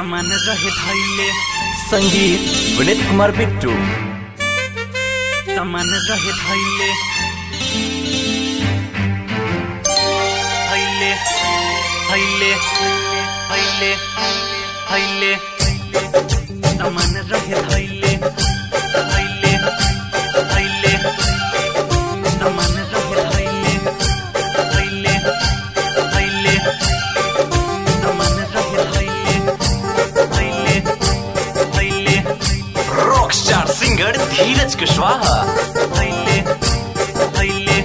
सामान रहे धैले संगीत विनीत कुमार बिट्टू सामान रहे धैले धैले धैले धैले धैले सामान रहे धैले धैले धैले सामान रहे धैले धैले धैले सामान रहे धैले धैले धैले rock star singer Dheeraj Kushwaha धैले धैले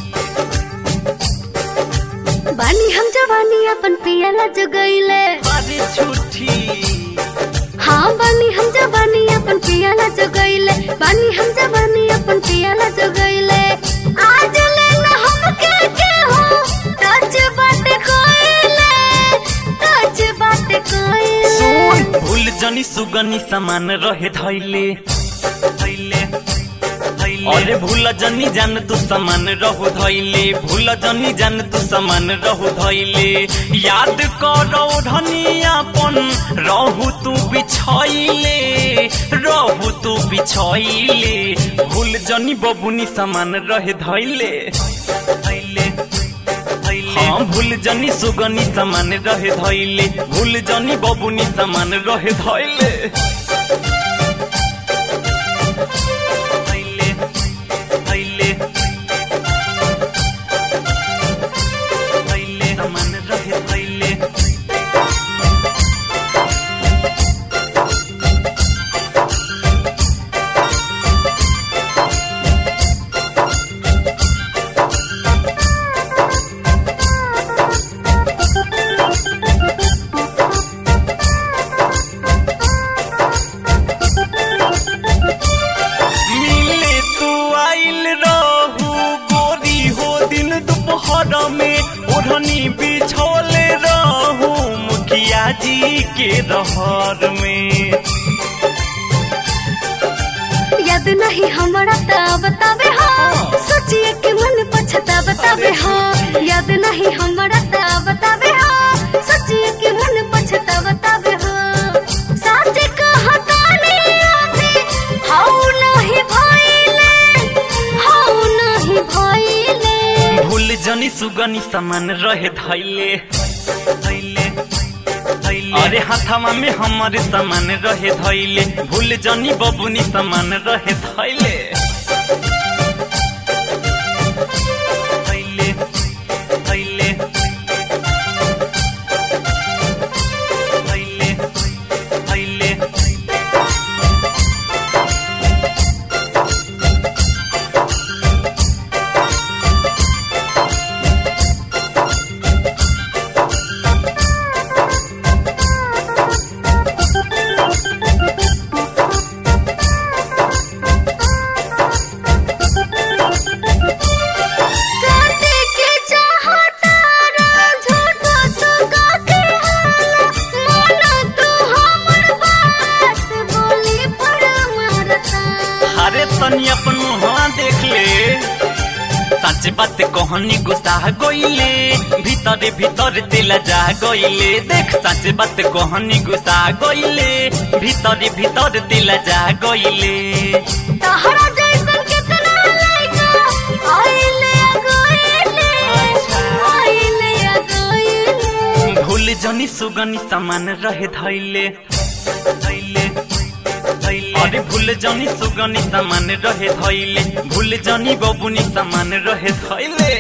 बानी हम जवानी अपन पियाला जगैले अरे झूठी हाँ बानी हम जवानी अपन पियाला जगैले बानी हम जवानी अपन पियाला जगैले आज ले ना हम के के हो टच बात कोइले टच बात कोइले भूल जनी सुगनी समान रहे धैले धैले धैले अरे भूल जनी जान तू समान रहु धैले भूल जनी जान तू समान रहु धैले याद करो धनियापन रहु तू बिछैले रहु तू बिछैले भूल जनी बबुनी समान रहे धैले धैले धैले हाँ भूल जनी सुगनी समान रहे धैले भूल जनी बबुनी समान रहे धैले धैले धैले धैले समान रहे धैले मिले तू आइल रहू गोरी हो दिन दोपहर में ओढ़नी बिछोले रहू मुखिया जी के रहर में याद नहीं हमारा ता बतावे हाँ सोचिए कि मन पछता बतावे हाँ याद नहीं हमारा ता बतावे हाँ सोचिए कि मन पछता बतावे हाँ सच कहतानी अभी हाउ नहीं भइले हाउ नहीं भइले भूल जनी सुगनी समान रहे धैले धैले धैले अरे हाथमा में हमारे समान रहे धैले भूल जनी बबुनी समान रहे धैले धैले धैले धैले धैले काटे के चाहता रा झूठो तो काके हाला माना तू हमर बात बोली पर मारता अरे तनी अपन मुहवा देख ले सच बात कहनी गुस्सा गइले भीतर भीतर दिल जा गइले देख सच बात कहनी गुस्सा गइले भीतर भीतर दिल जा गइले तहरा जैसन कितना लइका आइले गइले आइले गइले भूल जनी सुगनी समान रहे धैले धैले धैले अरे भूल जनी सुगनी समान रहे धैले भूल जनी बबुनी समान रहे धैले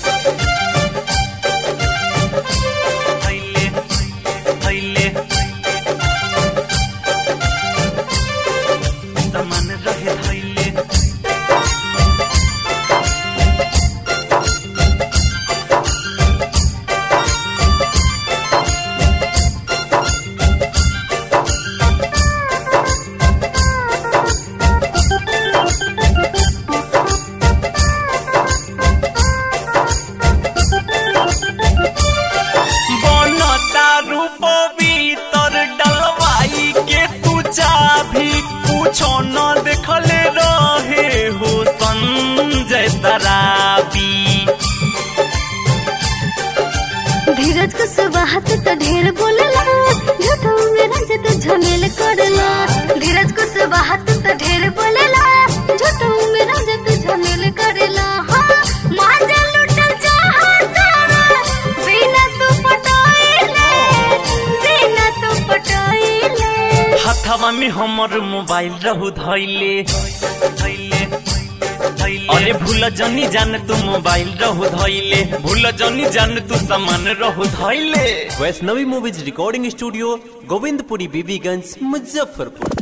धैले धैले समान रहे धैले बनता रूप भीतर डलवाई के तू चाभी कुछो न देखले रहे हो संजय तराबी धीरज को सुबह तो ढेर बोलेला झूठो में रंज झमेल करेला धीरज को से बात तो ढेर बोलेला झूठो में राजा तू झमेल करेला हाँ माजा लुटल चाहता बिना तू पटाइले बिना तू पटाइले हथवा में हमर मोबाइल रहू धैले धैले धैले अरे भूल जनी जान तू मोबाइल रहू धैले भूल जनी जान तू सामान रहू धैले Vaishnavi movies recording studio Govindpuri Bibiganj Muzaffarpur